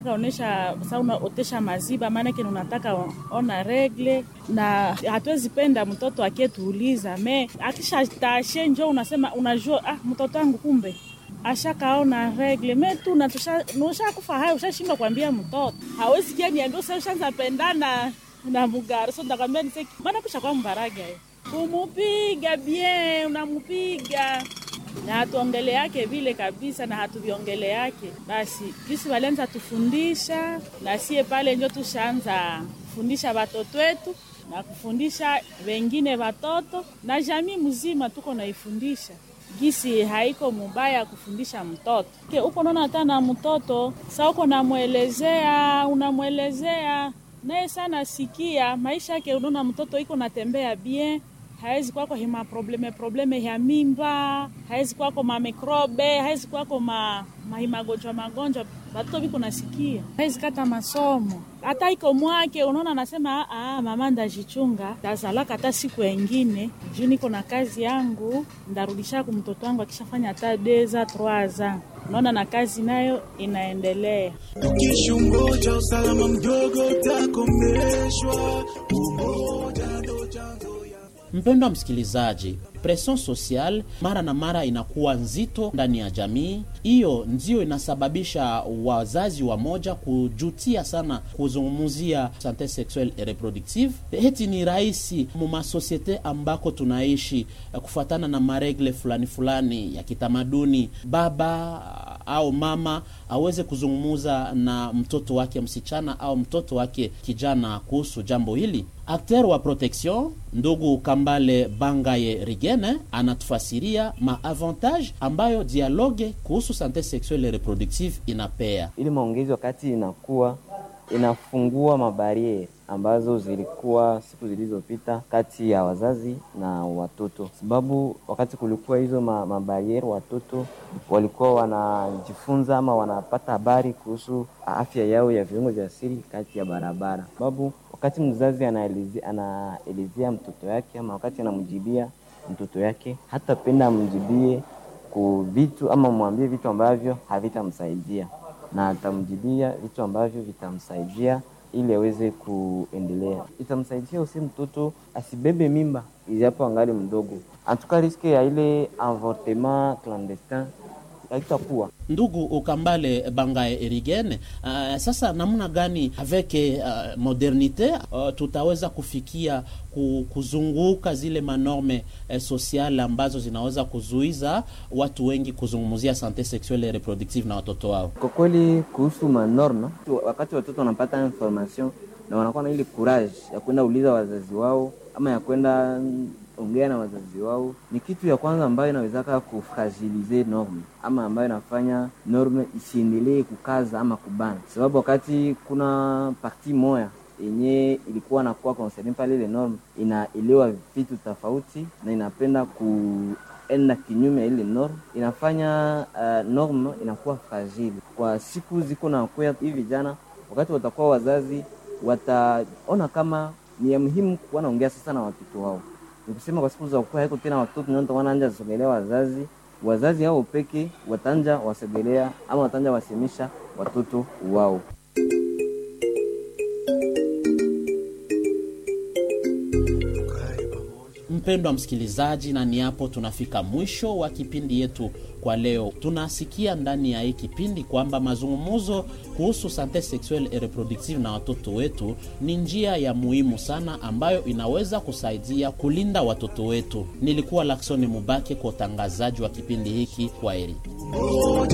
Kaonesha sa unaotesha maziba, maanake unataka ona regle, na hatuwezi penda mtoto akietuuliza me akisha tashe njo unasema unajua, ah, mtoto wangu kumbe ashakaona regle me tu nushakufa hayo, ushashindwa kuambia mtoto hawezi kia niambia usa ushanza pendana na mugari so ndakwambia niseki maana kusha kwa mbaraga yo kumupiga bien, unamupiga na hatuongele yake vile kabisa, na hatuviongele yake basi. Jisi walianza tufundisha na sie pale njo tushaanza kufundisha watoto wetu na kufundisha wengine watoto na jamii mzima, tuko naifundisha gisi haiko mubaya kufundisha mtoto ke uko naona hata na mtoto sa uko namwelezea, unamwelezea naye sana sikia maisha yake, unaona mtoto iko natembea bien hawezi kwako hima probleme probleme ya mimba, hawezi kwako mamikrobe, hawezi kwako ma, mahimagonjwa magonjwa batoto biko nasikia, hawezi kata masomo hata iko mwake. Unaona anasema ah, mama ndajichunga tazalaka hata siku engine juu niko na kazi yangu, ndarudisha ku mtoto wangu akishafanya hata deza troaza. Unaona na kazi nayo inaendelea. Ukishungoja usalama mdogo utakomeshwa, umoja ndo chanzo Mpendwa msikilizaji, presion social mara na mara inakuwa nzito ndani ya jamii. Hiyo ndio inasababisha wazazi wa moja kujutia sana kuzungumzia sante sexuelle et reproductive. Heti ni rahisi mumasosiete ambako tunaishi kufuatana na maregle fulani fulani ya kitamaduni, baba au mama aweze kuzungumuza na mtoto wake msichana au mtoto wake kijana kuhusu jambo hili. Akter wa protection ndugu Kambale Bangaye Rigene anatufasiria maavantage ambayo dialogue kuhusu sante sexuelle et reproductive inapea. Ili maongezi wakati inakuwa inafungua mabariere ambazo zilikuwa siku zilizopita kati ya wazazi na watoto, sababu wakati kulikuwa hizo mabariere, watoto walikuwa wanajifunza ama wanapata habari kuhusu afya yao ya viungo vya siri kati ya barabara, sababu wakati mzazi anaelezea anaelezea mtoto yake ama wakati anamjibia mtoto yake, hata penda amjibie ku vitu ama mwambie vitu ambavyo havitamsaidia, na atamjibia vitu ambavyo vitamsaidia ili aweze kuendelea. Itamsaidia usi mtoto asibebe mimba ijapo angali mdogo, antuka riske ya ile avortement clandestin haitakuwa Ndugu Ukambale Bangae Erigene, uh, sasa namna gani aveke uh, modernite uh, tutaweza kufikia kuzunguka zile manorme uh, sosiale ambazo zinaweza kuzuiza watu wengi kuzungumzia sante sexuelle et reproductive na watoto wao? Kwa kweli kuhusu manorme, wakati watoto wanapata information na wanakuwa na ile courage ya kwenda uliza wazazi wao ama ya kwenda ongea na wazazi wao, ni kitu ya kwanza ambayo inawezaka kufragilize norme ama ambayo inafanya norme isiendelee kukaza ama kubana, sababu wakati kuna parti moya yenye ilikuwa nakuwa concerne pale, ile norme inaelewa vitu tofauti na inapenda kuenda kinyume ya ile norme, inafanya uh, norme inakuwa fragile kwa siku ziko na kwea hivi. Vijana wakati watakuwa wazazi, wataona kama ni ya muhimu kuwa naongea sasa na watoto wao nikusema kwa siku za kukua haiko tena watoto ndio wanaanza sogelea wazazi, wazazi hao peke watanja wasogelea ama watanja wasemisha watoto wao. Mpendwa msikilizaji, na ni hapo tunafika mwisho wa kipindi yetu kwa leo. Tunasikia ndani ya hii kipindi kwamba mazungumzo kuhusu sante sexuelle et reproductive na watoto wetu ni njia ya muhimu sana ambayo inaweza kusaidia kulinda watoto wetu. Nilikuwa Laksoni Mubake kwa utangazaji wa kipindi hiki. Kwa heri.